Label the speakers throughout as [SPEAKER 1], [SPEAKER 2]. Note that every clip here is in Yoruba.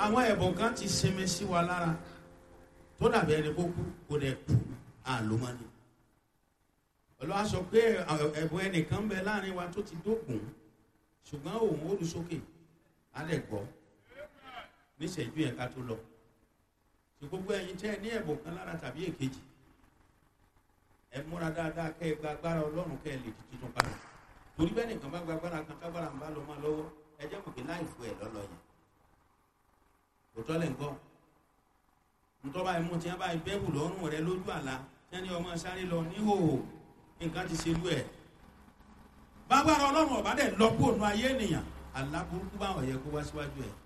[SPEAKER 1] àwọn ẹ̀bùn kan ti sinmi sí wa lára tó dàbí ẹni kó kú kó dẹ̀ kú àlómọ́ni olùwà sọ pé ẹ̀bùn ẹnìkan bẹ láàrin wa tó ti dógùn ṣùgbọ́n òun ó lu sókè á lẹ̀ gbọ́ níṣẹ́jú yẹn ká tó lọ tí gbogbo ẹ̀yin tẹ́ ẹ ní ẹ̀bùn kan lára tàbí èkejì ẹ múra dáadáa kẹ́ ẹ gba agbára ọlọ́run kẹ́ ẹ lè di tuntun padà torí bẹ́ẹ̀ nìkan bá gba agbára kan tágbára ń bá lọ máa lọ́wọ́ ẹ jẹ́ mọ̀ pé láì fún ẹ lọ́lọ́ yẹn kò tọ́lẹ̀ ń gbọ́ ntọ́ba ẹ̀mú tí wọ́n bá bẹ́ẹ̀bù lọ́rùn rẹ lójú àlá tí wọ́n ní ọmọ sáré lọ níhòòhò nǹkan ti ṣe lú ẹ̀ bágbára ọlọ́run ọ̀bá dẹ̀ lọ kó ònú ayé ènìyàn àlá burúkú báwọn yẹ kó wá síwájú ẹ̀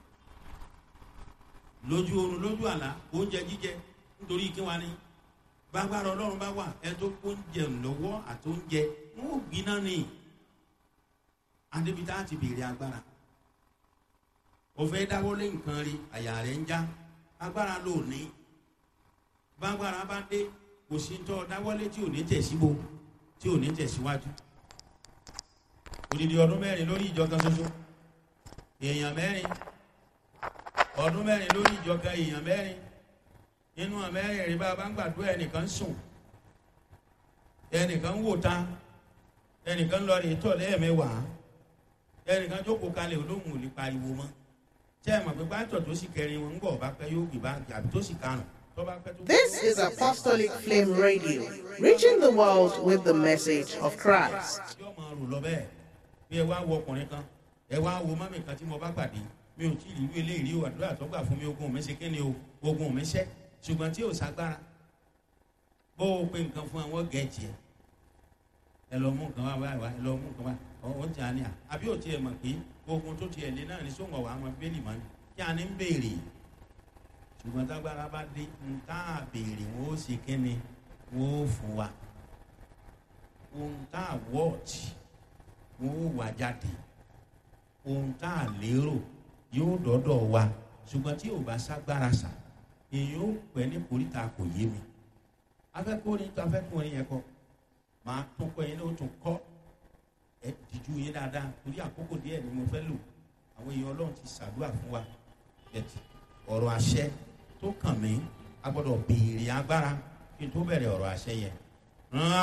[SPEAKER 1] lójú oorun lójú àlá oúnjẹ jíjẹ nítorí kí wọ́n ní bágbára ọlọ́run bá wà ẹ tó kó oúnjẹ lọ́wọ́ àti oúnjẹ wọn ò gbiná ni adébítà ti béèrè agbára òfẹ́ dáwọ́lé nǹkan rí àyà rẹ̀ ń já agbára ló ní bágbára bá dé kò sí tọ́ dáwọ́lé tí ò ní tẹ̀síbo tí ò ní tẹ̀síwájú odidi ọdún mẹ́rin lórí ìjọ kan ṣoṣo èèyàn mẹ́rin ọdún mẹ́rin lórí ìjọ kan èèyàn mẹ́rin nínú àmẹ́rin rí bá a bá ń gbàdúrà ẹnìkan sùn ẹnìkan wò ta ẹnìkan lọ rí tọ̀ lẹ́ẹ̀mẹ́wàá ẹnìkan jókòó kalẹ̀ olóhùn ò lè pariwo mọ́ tẹ́ ẹ mọ̀ pé pátọ̀ tó sì kẹrin wọn ń bọ̀ bá pẹ́ yóò gbé bá àbí tó sì karùn tó bá pẹ́ tó.
[SPEAKER 2] This is Apostolic Flame Radio, reaching the world with the message of Christ.
[SPEAKER 1] yóò máa rò lọ bẹ́ẹ̀ bí ẹ wá wo ọkùnrin kan ẹ wá wo mọ́mì kan tí mo bá pàdé mi ò tí ì rí irú eléyìí rí o àdúrà tó gbà fún mi ogun mi ṣe kí ni o ogun mi ṣẹ́ ṣùgbọ́n tí ò ságbára bó o pe nǹkan fún àwọn gẹ̀ẹ́jì ẹ ẹ lọ mú nǹkan wá wá wá ẹ lọ mú nǹkan wá ọ̀hún tí a ní à àbí ò tiẹ̀ mọ̀ pé ogun tó tiẹ̀ lé náà ní sóńgọ̀ wà á mọ bẹ́ẹ̀lì mọ́ ni kí a ní ń béèrè ṣùgbọ́n tágbára bá dé ń tá a béèrè wọn ó ṣe kí ni wọn ó fún wa ohun tá a wọ́ọ̀tì wọn ó wà jáde ohun tá a lérò yóò dọ́dọ̀ wa ṣùgbọ́n tí ò bá ságbára sà èyí ó pẹ́ ní koríta kò yé mi afẹ́kùnrin tó afẹ́kùnrin yẹn kọ́ máa tún kọ́ yẹn ní o tún kọ́ ẹ dìjú yín dáadáa torí àkókò díẹ̀ ni mo fẹ́ lò àwọn èèyàn ọlọ́run ti ṣàdúrà fún wa ẹ̀tì ọ̀rọ̀ àṣẹ tó kàn mí a gbọ́dọ̀ béèrè agbára kí n tó bẹ̀rẹ̀ ọ̀rọ̀ àṣẹ yẹn rán